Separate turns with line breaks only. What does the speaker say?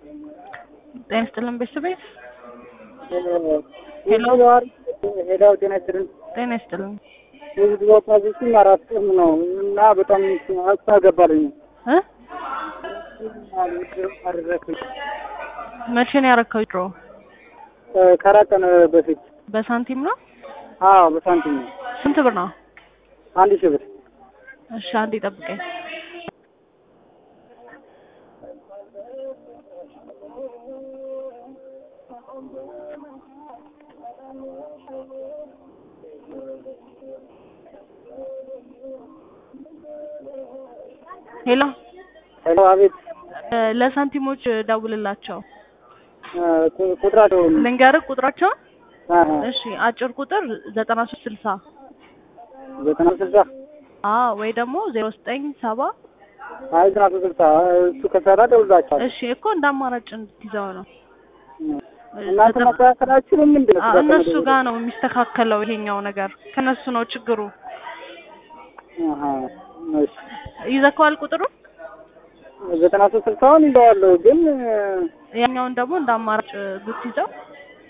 ጤና ይስጥልን ቤተሰቤት
ሄሎ ሄሎ፣ ጤና ይስጥልን።
ጤና ይስጥልን
የህዝብ ኦፖዚሽን አራት ቀን ነው እና በጣም አስተገባልኝ
እ
አደረክኝ
መቼ ነው ያረከው? ድሮ
ከአራት ቀን በፊት
በሳንቲም ነው?
አዎ፣ በሳንቲም ነው።
ስንት ብር ነው?
አንድ ሺህ ብር
እሺ አንዴ ጠብቀኝ። ሄሎ
ሄሎ፣ አቤት።
እ ለሳንቲሞች ደውልላቸው።
ቁጥራቸው
ልንገርህ ቁጥራቸውን። እሺ አጭር ቁጥር ዘጠና ሶስት ስልሳ
ዘጠና ስልሳ
አዎ ወይ ደግሞ ዜሮ ዘጠኝ ሰባ
አይ ዘጠና ሶስት ስልሳ እሱ ከሰራ ደውላቸዋል።
እሺ እኮ እንደ አማራጭ እንድትይዘው ነው።
እናንተ ማስተካከላችሁ ምንድን ነው?
አ- እነሱ ጋር ነው የሚስተካከለው ይሄኛው ነገር ከነሱ ነው ችግሩ።
አሃ፣ እሺ
ይዘከዋል ቁጥሩ
ዘጠና ሶስት ስልሳውን ይዘዋለሁ ግን
ያኛውን ደግሞ እንደ አማራጭ ብትይዘው